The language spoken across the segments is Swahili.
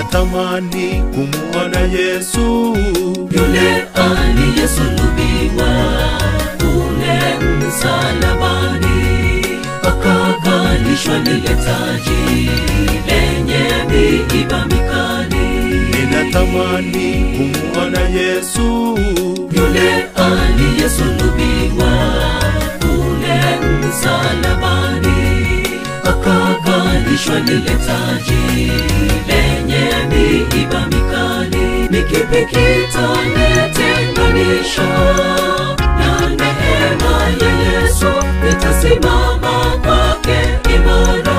ninatamani kumuona Yesu yule aliyesulubiwa kule msalabani, akavalishwa lile taji lenye miiba mikali. ninatamani kumuona Yesu Yule aliyesulubiwa kule msalabani, akavalishwa lile taji lenye miiba mikali. Ni kipi kitanitenganisha na neema ya Yesu? Nitasimama kwake imara,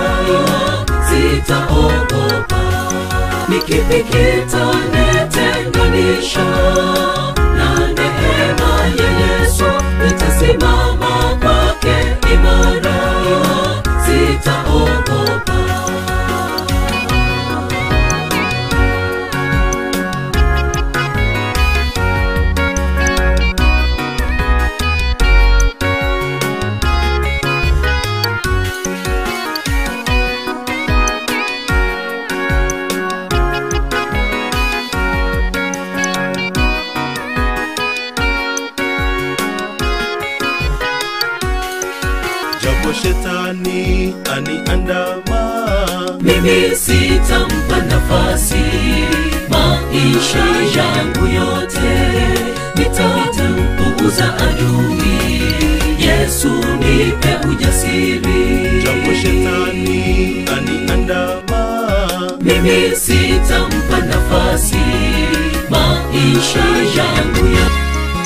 sitaogopa. Ni kipi kitanitenganisha na neema ya Yesu? Nitasimama kwake imara, sitaogopa. japo shetani aniandama mimi sitampa nafasi maisha yangu yote nitampuuza adui yesu nipe ujasiri japo shetani aniandama mimi sitampa nafasi maisha yangu yote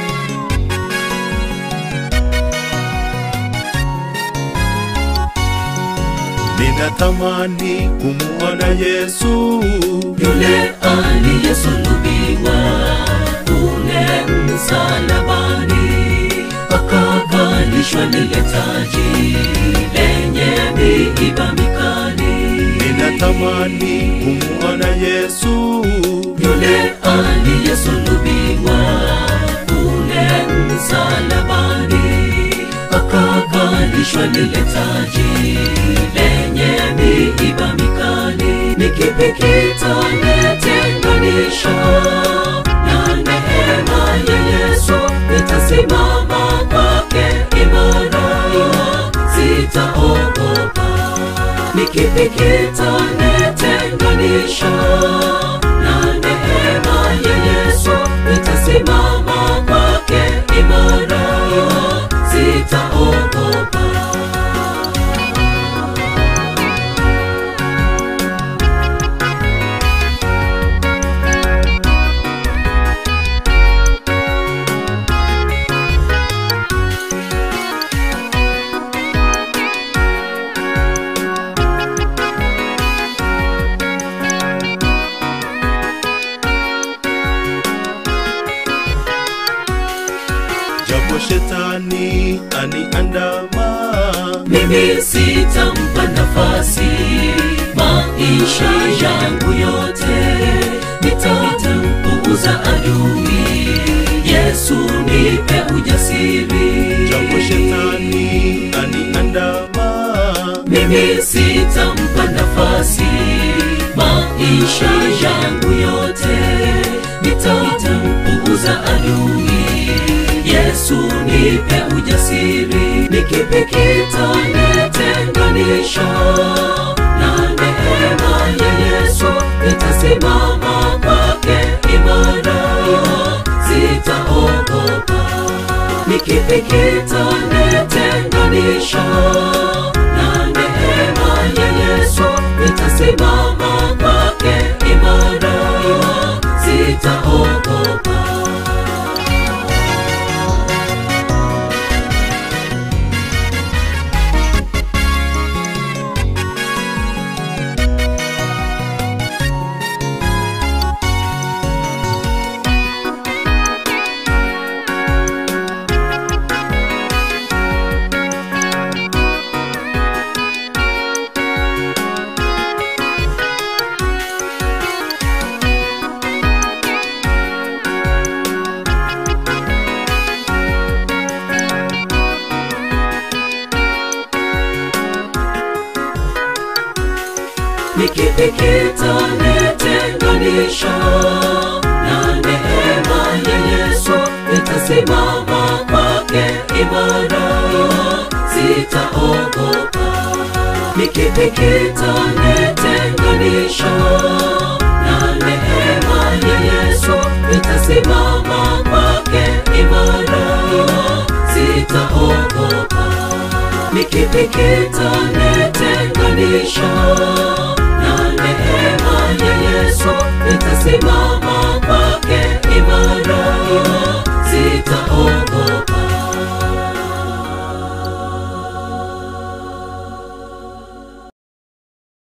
ninatamani kumuona Yesu yule aliyesulubiwa kule msalabani, akavalishwa lile taji lenye miiba mikali. ninatamani kumuona Yesu Yule aliyesulubiwa kule msalabani, akavalishwa lile taji lenye miiba mikali. Ni kipi kitanitenganisha na neema ya Yesu? Nitasimama kwake imara, sitaogopa. Ni kipi kitanitenganisha na neema ya Yesu? Nitasimama kwake imara, sitaogopa. japo shetani aniandama mimi sitampa nafasi maisha yangu yote nitampuuza adui yesu nipe ujasiri japo shetani aniandama mimi sitampa nafasi maisha yangu yote nitampuuza adui yesu nipe ujasiri ni kipi kitanitenganisha na neema ya yesu nitasimama kwake imara sitaogopa ni kipi kitanitenganisha na neema ya Yesu? Nitasimama kwake imara, sitaogopa. nitenganisha na neema ya Yesu, nitasimama kwake imara, sitaogopa. Ni kipi kitanitenganisha na neema ya Yesu? Nitasimama kwake imara, sitaogopa. Ni kipi kitanitenganisha